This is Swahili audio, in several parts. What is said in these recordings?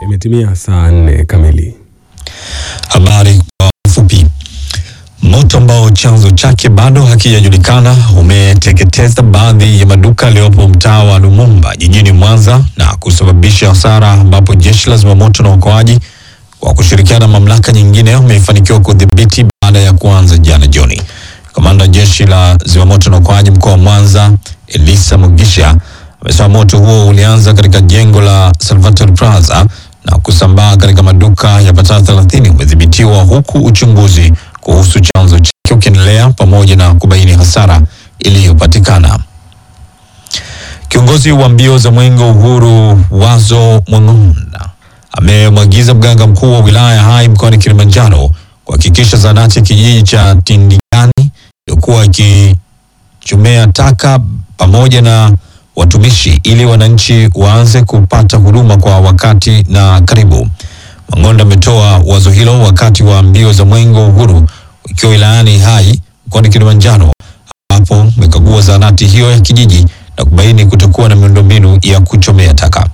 Imetimia saa nne kamili. Habari kwa ufupi. Moto ambao chanzo chake bado hakijajulikana umeteketeza baadhi ya maduka yaliyopo mtaa wa Lumumba jijini Mwanza na kusababisha hasara, ambapo jeshi la zimamoto na uokoaji kwa kushirikiana na mamlaka nyingine umefanikiwa kudhibiti baada ya kuanza jana jioni. Kamanda wa jeshi la zimamoto na uokoaji mkoa wa Mwanza Elisa Mugisha amesema moto huo ulianza katika jengo la Salvatore Plaza na kusambaa katika maduka yapatao 30 umedhibitiwa huku uchunguzi kuhusu chanzo chake ukiendelea pamoja na kubaini hasara iliyopatikana. Kiongozi wa mbio za Mwenge wa Uhuru Wazo Mwang'onda amemwagiza mganga mkuu wa wilaya ya Hai mkoani Kilimanjaro kuhakikisha zahanati ya kijiji cha Tindigani iliyokuwa ikichomea taka pamoja na watumishi ili wananchi waanze kupata huduma kwa wakati na karibu. Mang'onda ametoa wazo hilo wakati wa mbio za Mwenge wa Uhuru ikiwa wilayani Hai mkoani Kilimanjaro, ambapo amekagua zahanati hiyo ya kijiji na kubaini kutokuwa na miundombinu ya kuchomea taka.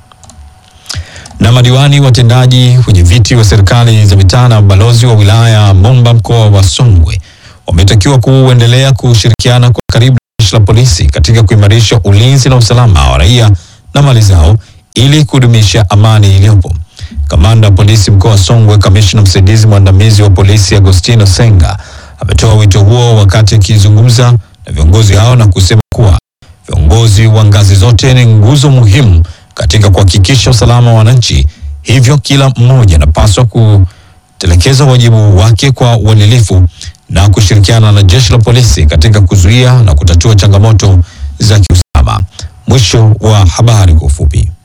Na madiwani watendaji, wenye viti wa serikali za mitaa na balozi wa wilaya ya Momba mkoa wa Songwe wametakiwa kuendelea kushirikiana kwa karibu na jeshi la polisi katika kuimarisha ulinzi na usalama wa raia na mali zao ili kudumisha amani iliyopo. Kamanda wa polisi mkoa wa Songwe, kamishna msaidizi mwandamizi wa polisi Agostino Senga ametoa wito huo wakati akizungumza na viongozi hao na kusema kuwa viongozi wa ngazi zote ni nguzo muhimu katika kuhakikisha usalama wa wananchi, hivyo kila mmoja anapaswa kutelekeza wajibu wake kwa uadilifu na kushirikiana na jeshi la polisi katika kuzuia na kutatua changamoto za kiusalama. Mwisho wa habari kwa ufupi.